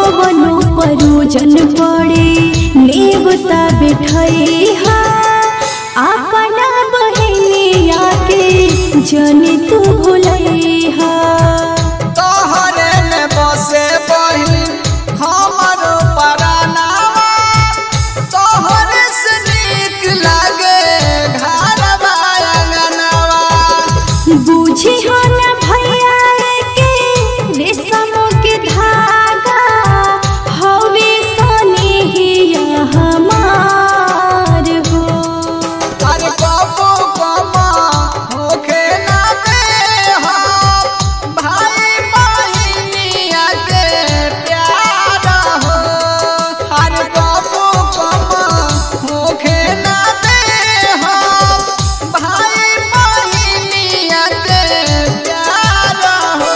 कवनो परोजन पड़े नेवता बैठैहा अपना बहनिया के जन तू भुलैहा तोहरे में बसे बहिन हमरो परानावा तोहरे से नीक लागे घरवा अंगनवा बुझी हो न भैया के रेशम के धागा हवे सनेहिया हमार हो अरे कबो कमा होखे ना दे हम भाई बहिनिया के प्यार हो अरे कबो कमा होखे ना दे हम भाई बहिनिया के प्यार हो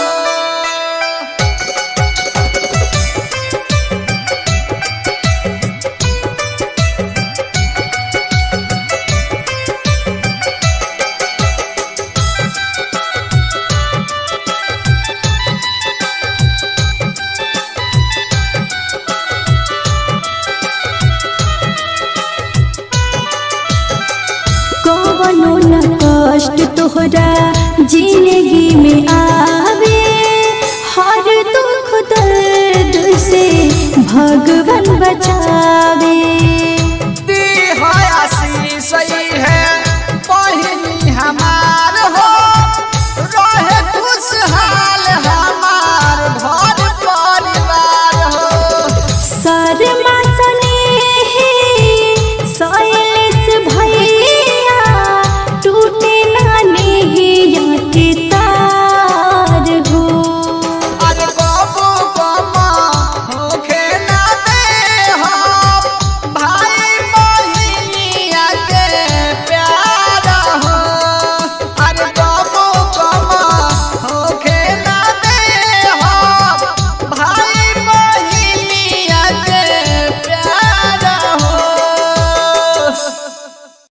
कवनो न कष्ट तोहरा जिंदगी में आवे हर दुख दर्द से भगवान बचावे